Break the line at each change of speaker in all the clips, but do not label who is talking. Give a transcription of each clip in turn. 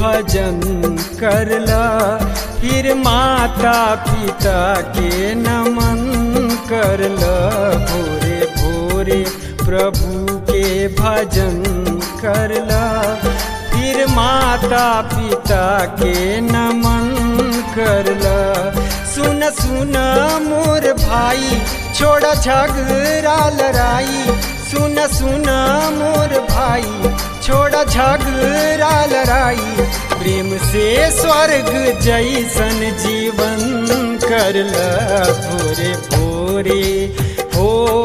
भजन करला फिर माता पिता के नमन करला भोरे भोरे प्रभु के भजन करला फिर माता पिता के नमन करला सुन सुन मोर भाई छोड़ झगड़ा लड़ाई सुन सुन मोर भाई छोड़ झगड़ा लड़ाई प्रेम से स्वर्ग जैसन जीवन करला भोरे भोरे हो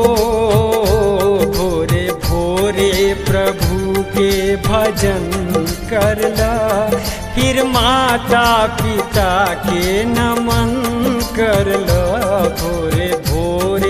भोरे भोरे प्रभु के भजन करला फिर माता पिता के नमन करला भोरे भोरे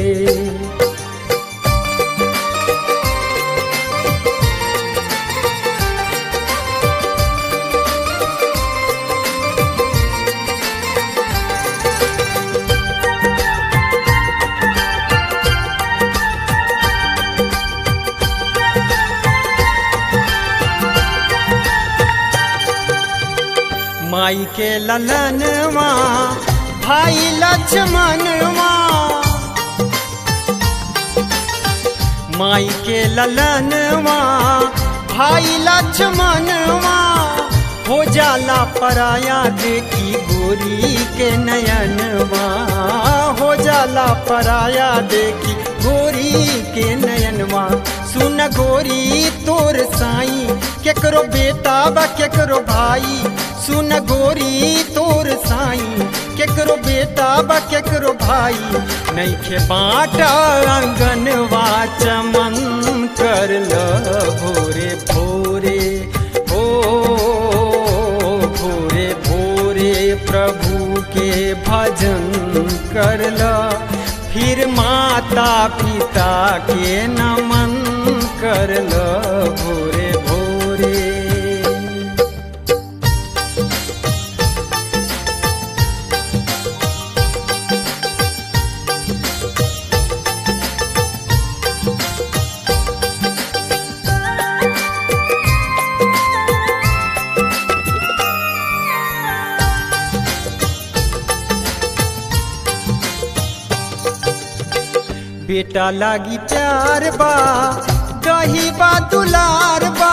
माई के ललनवा भाई लक्ष्मणवा माई के ललनवा भाई लक्ष्मणवा हो जाला पराया देखी गोरी के नयनवा हो जाला पराया देखी गोरी के नयनवा सुन गोरी तोर साई केकरो बेटा बा केकरो भाई सुन गोरी तोर साई केकरो बेटा बा केकरो भाई नैखे बाटा आंगनवा चमन करल भोरे भोरे हो भोरे भोरे प्रभु के भजन करला फिर माता पिता के नमन करला भोरे भोरे बेटा लागी प्यार बा दही बा दुलार बा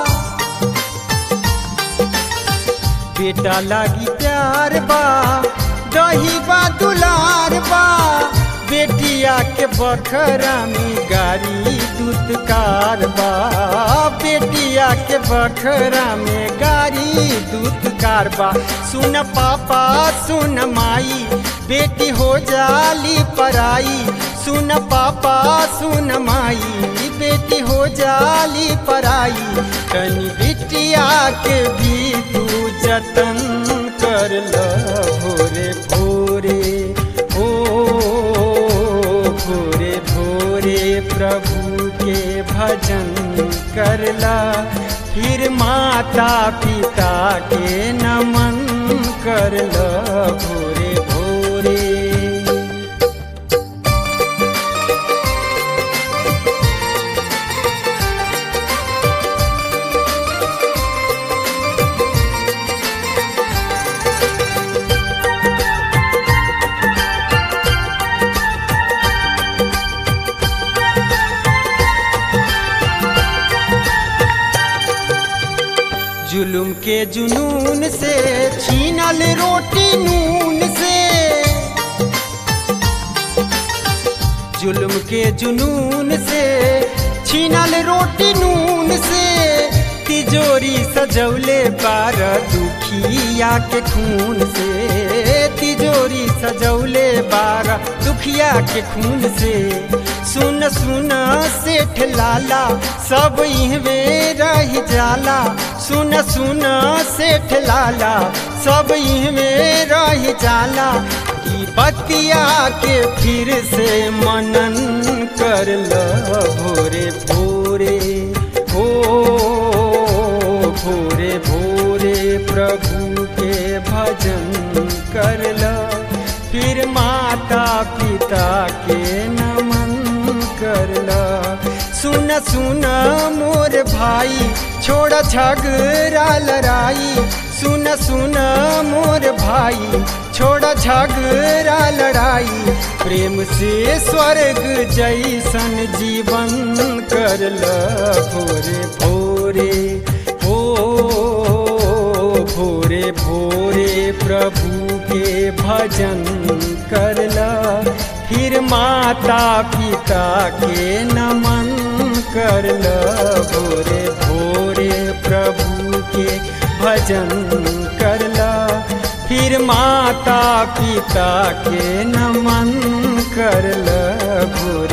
बेटा लागी प्यार बा दही बा दुलार बा बेटिया के बखरा में गाड़ी दूतकार बा बेटिया के बखरा में गाड़ी दूतकार बा सुन पापा सुन माई बेटी हो जाली पराई सुन पापा सुन माई बेटी हो जाली पराई कनी बिटिया के भी तू जतन कर ल भोरे भोरे ओ भोरे भोरे प्रभु के भजन करला फिर माता पिता के नमन करला भोरे भोरे जुलुम के जुनून से छीनल रोटी नून से जुल्म के जुनून से छीनल रोटी नून से तिजोरी सजौले बार दुखिया के खून से तिजोरी सजौले बार दुखिया के खून से सुन सुन सेठ लाला सब इहवे रह जाला सुन सुन सेठ लाला सब इहवे रह जाला ई बतिया के फिर से मनन कर ल भोरे भोरे हो भोरे भोरे प्रभु के भजन कर ल फिर माता पिता के नमन कर ल सुन सुन सुन मोर भाई छोड़ झगड़ा लड़ाई सुन सुन मोर भाई छोड़ झगड़ा लड़ाई प्रेम से स्वर्ग जैसन जीवन कर ल भोरे भोरे ओ भोरे भोरे प्रभु के भजन करला फिर माता पिता के नमन करला भोरे भोरे प्रभु के भजन करला फिर माता पिता के नमन करला भोरे